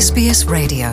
SBS Radio.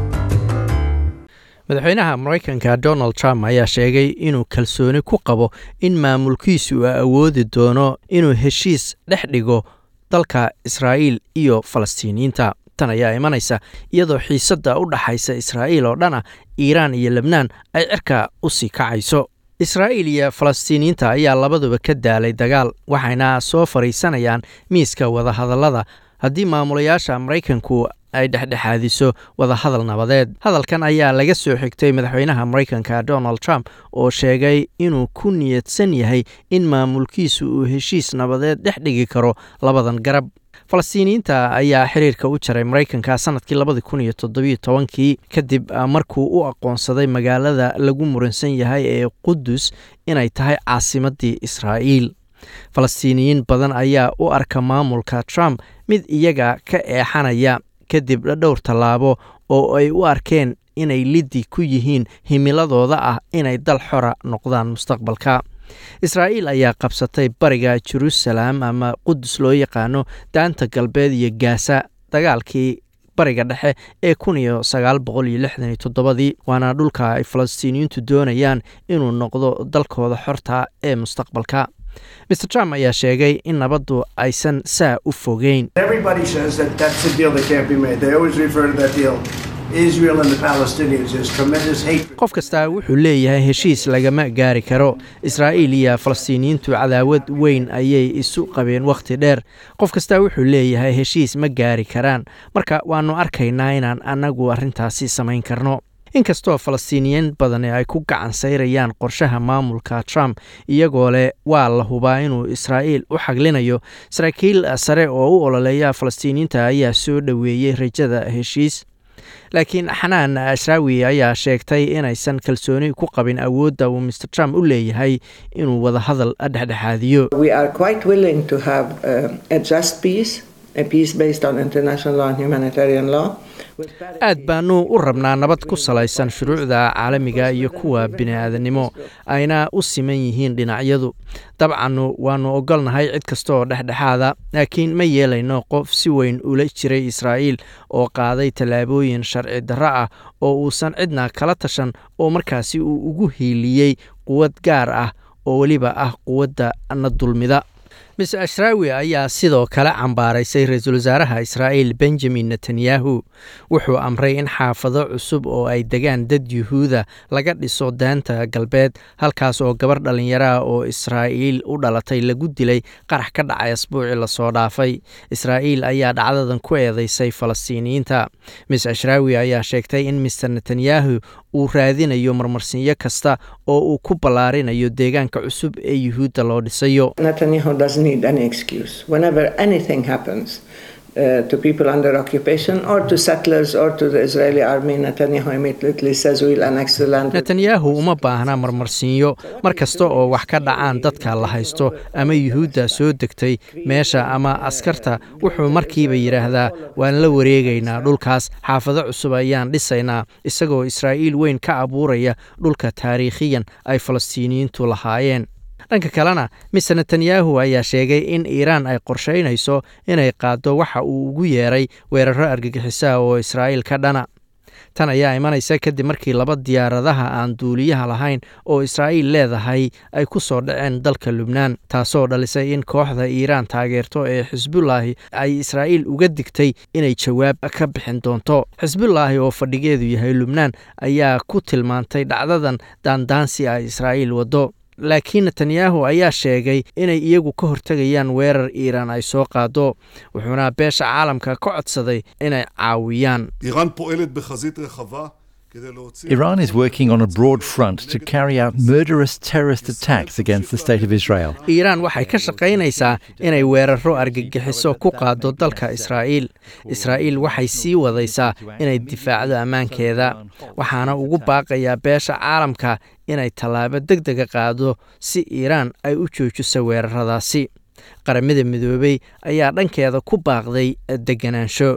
madaxweynaha maraykanka donald trump ayaa sheegay inuu kalsooni ku qabo in maamulkiisu uu awoodi doono inuu heshiis dhex dhigo dalka israa'iil iyo falastiiniyiinta tan ayaa imanaysa iyadoo xiisadda u dhaxaysa israa'iil oo dhan ah iiraan iyo lebnaan ay cirka u sii kacayso israa'iil iyo falastiiniyiinta ayaa labaduba ka daalay dagaal waxayna soo fadhiisanayaan miiska wadahadallada haddii maamulayaasha maraykanku ay dhexdhexaadiso wadahadal nabadeed hadalkan ayaa laga soo xigtay madaxweynaha maraykanka donald trump oo sheegay inuu ku niyadsan yahay in maamulkiisu uu heshiis nabadeed dhex dhigi karo labadan garab falastiiniyiinta ayaa xiriirka u jaray maraykanka sanadkii labadi kun iyo toddobiyo tobankii kadib markuu u aqoonsaday magaalada lagu muransan yahay ee qudus inay tahay caasimadii israa'iil falastiiniyiin badan ayaa u arka maamulka trump mid iyaga ka eexanaya kadib dhowr tallaabo oo ay u arkeen inay liddi ku yihiin himiladooda ah inay dal xora noqdaan mustaqbalka israa'iil ayaa qabsatay bariga jeruusaleem ama qudus loo yaqaano daanta galbeed iyo gaasa dagaalkii bariga dhexe ee kun iyo sagaal boqol iyo lixdan iyo toddobadii waana dhulka ay falastiiniyiintu doonayaan inuu noqdo dalkooda xorta ee mustaqbalka mr trump ayaa sheegay in nabaddu aysan saa u fogeyn Everybody says that that's a deal that can't be made. They always refer to that deal. Israel and the Palestinians. There's tremendous hatred. qof kastaa wuxuu leeyahay heshiis lagama gaari karo israa'iil iyo falastiiniyiintu cadaawad weyn ayay isu qabeen wakhti dheer qof kastaa wuxuu leeyahay heshiis ma gaari karaan marka waannu arkaynaa inaan annagu arrintaasi samayn karno inkastoo falastiiniyiin badani ay ku gacan sayrayaan qorshaha maamulka trump iyagoo leh waa la hubaa inuu israa'iil u xaglinayo saraakiil sare oo u ololeeya falastiiniyiinta ayaa soo dhoweeyey rajada heshiis laakiin xanaan ashraawi ayaa sheegtay inaysan kalsooni ku qabin awoodda uu mr trump u leeyahay inuu wadahadal dhexdhexaadiyo We are quite willing to have um, a just peace, a peace based on international law and humanitarian law. with aad baanu u rabnaa nabad ku salaysan shuruucda caalamiga iyo kuwa bini-aadanimo ayna u siman yihiin dhinacyadu dabcannu waannu ogolnahay cid kasta oo dhexdhexaada laakiin ma yeelayno qof si weyn ula jiray israa'iil oo qaaday tallaabooyin sharci darro ah oo uusan cidna kala tashan oo markaasi uu ugu hiiliyey quwad gaar ah oo weliba ah quwadda na dulmida mis ashraawi ayaa sidoo kale cambaaraysay ra-iisul wasaaraha israa'iil benjamin netanyahu wuxuu amray in xaafado cusub oo ay degaan dad yuhuuda laga dhiso daanta galbeed halkaas oo gabar dhallinyaraha oo israa'iil u dhalatay lagu dilay qarax ka dhacay asbuucii lasoo dhaafay israa'iil ayaa dhacdadan ku eedeysay falastiiniyiinta mis ashraawi ayaa sheegtay in mister netanyahu uu raadinayo marmarsiinyo kasta oo uu ku ballaarinayo deegaanka cusub ee yuhuudda loo dhisayo Netanyahu doesn't need any excuse. Whenever anything happens uh, to people under occupation or to settlers or to the Israeli army, Netanyahu immediately says we'll annex the land. netanyahu uma baahna marmarsiinyo mar kasta oo wax ka dhacaan dadka la haysto ama yuhuudda soo degtay meesha ama askarta wuxuu markiiba yidhaahdaa waan la wareegaynaa dhulkaas xaafado cusub ayaan dhisaynaa isagoo israa'iil weyn ka abuuraya dhulka taariikhiyan ay falastiiniyiintu lahaayeen dhanka kalena mister netanyahu ayaa sheegay in iiraan ay qorshaynayso inay qaaddo waxa uu ugu yeeray weeraro argagixisaha oo israa'iil ka dhana tan ayaa imanaysa kadib markii laba diyaaradaha aan duuliyaha lahayn oo israa'iil leedahay ay ku soo dhaceen dalka lubnaan taasoo dhalisay in kooxda iiraan taageerto ee xisbullaahi ay israa'iil uga digtay inay jawaab ka bixin doonto xisbullaahi oo fadhigeedu yahay lubnaan ayaa ku tilmaantay dhacdadan daandaansi ay israa'iil waddo laakiin netanyahu ayaa sheegay inay iyagu ka hortegayaan weerar iiraan ay soo qaado wuxuuna beesha caalamka ka codsaday inay caawiyaan איראן פועלת בחזית רחבה כדי להוציא... Iran is working on a broad front to carry out murderous terrorist attacks against the state of Israel. iiraan waxay ka shaqaynaysaa inay weeraro argagixiso ku qaado dalka israa'iil israa'iil waxay sii wadaysaa inay difaacdo ammaankeeda waxaana ugu baaqayaa beesha caalamka inay tallaabo deg dega qaado si iiraan ay u joojiso weeraradaasi qaramada midoobey ayaa dhankeeda ku baaqday deganaansho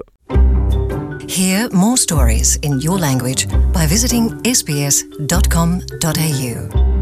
Hear more stories in your language by visiting sbs.com.au.